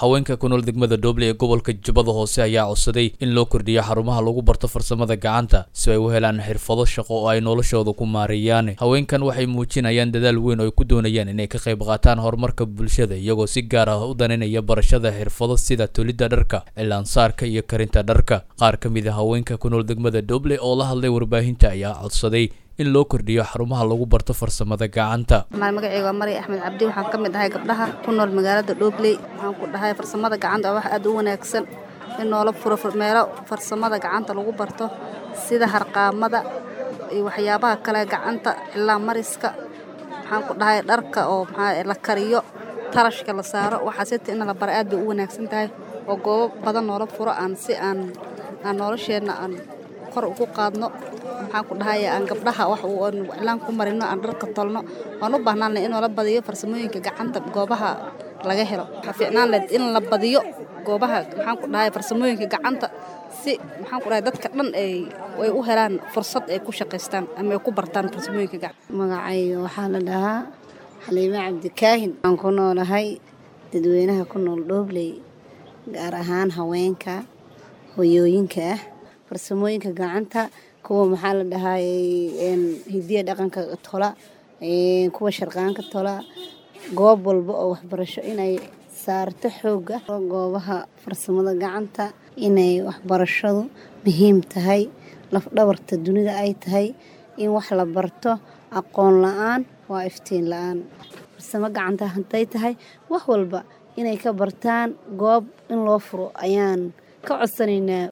haweenka ku nool degmada dhoble ee gobolka jubbada hoose ayaa codsaday in loo kordhiyo xarumaha lagu barto farsamada gacanta si ay u helaan xirfado shaqo oo ay noloshooda ku maareeyaan haweenkan waxay muujinayaan dadaal weyn oo ay ku doonayaan inay ka qayb qaataan horumarka bulshada iyagoo si gaar ah u daninaya barashada xirfado sida tolidda dharka cilaansaarka iyo karinta dharka qaar ka mid a haweenka ku nool degmada dhoble oo la hadlay warbaahinta ayaa codsaday in loo kordhiyo xarumaha lagu barto farsamada gacanta magaceyga waa mari axmed cabdi waxaan ka mid ahay gabdhaha ku nool magaalada dhobley waxaan ku dhahay farsamada gacanta waa wax aad u wanaagsan in noola furo meelo farsamada gacanta lagu barto sida harqaamada iyo waxyaabaha kale gacanta cilaa mariska waxaan ku dhahay dharka oo maxaa la kariyo tarashka la saaro waxaaseta in la bara aad bay u wanaagsan tahay oo goobo badan noola furo aan si aan aan nolosheenna aan kor ugu qaadno maxaan ku dhahay aan gabdhaha wax cilaan ku marino aan dharka tolno waan u baahnaan in la badiyo farsamooyinka gacanta goobaha laga helo waxaa fiicnaan lahayd in la badiyo goobaha maxaan ku dhahay farsamooyinka gacanta si maxaan ku dhahay dadka dhan ay ay u helaan fursad ay ku shaqaystaan ama ay ku bartaan farsamooyinka gacanta magacayga waxaa la dhahaa xaliime cabdikaahin waxaan ku noolahay dadweynaha ku nool dhoobley gaar ahaan haweenka hoyooyinka ah farsamooyinka gacanta kuwa maxaa la dhahaayey hidiya dhaqanka tola kuwa sharqaanka tola goob walba oo waxbarasho inay saarto xoogga goobaha farsamada gacanta inay waxbarashadu muhiim tahay lafdhabarta dunida ay tahay in wax la barto aqoon la-aan waa iftiin la-aan farsamo gacanta hadday tahay wax walba inay ka bartaan goob in loo furo ayaan ka codsanaynaa